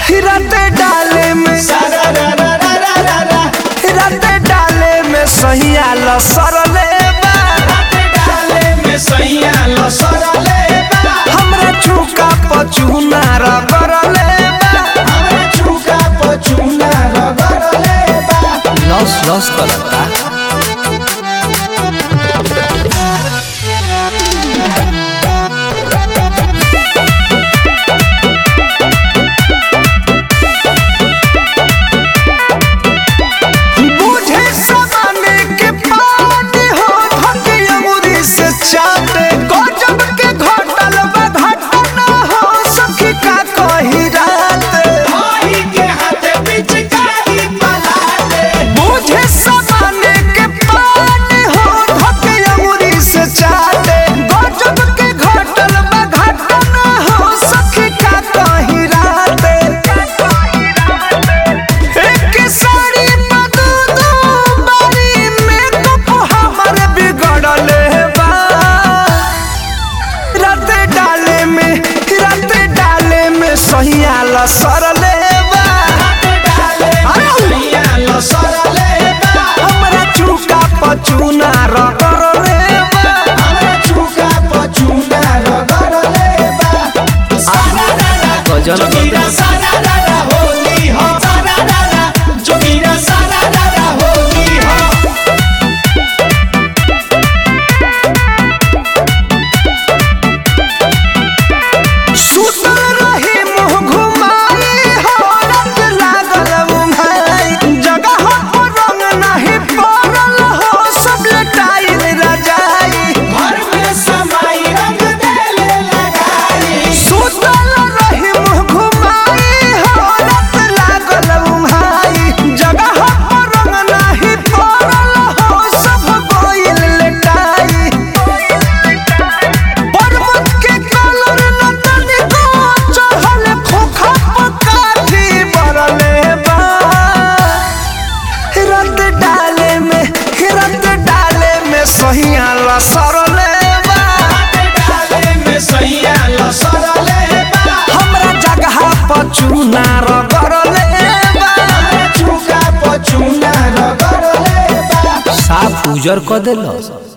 हिरते डाले में हिरते डाले में सहिया लसरले बा हमरा चुका पचुना रगरले बा लस लस करता बुझे समाने के पानी हो धके अंगूरी से चाटे गजब के घटल बा घटना हो सखी का कही रात बुझे समाने के पानी हो धके अंगूरी से चाटे गजब के घटल बा घटना हो सखी का कही रात एक साड़ी बदू दू बारी में तो हमर बिगड़ले बा रात डाले में रात डाले में सहिया लसरले बा हमरा चुका पचुना रगरले बा गजल सुतल रही मुँह घुमाई हो रात लागल उम्हाई जगह पर रंग नहीं पड़ल हो सब लटाइल रजाई सुतल रही मुँह घुमाई हो रात लागल उम्हाई जगह पर रंग नहीं पड़ल हो सब गोइल लटाई पर्वत के कलर न तनिको चढ़ल खोखा पकाठी बरले बा रत डाले में रत डाले में सहिया लसरले बा हमरा जगह पर चूना रगरले बा साफ उजर क देलस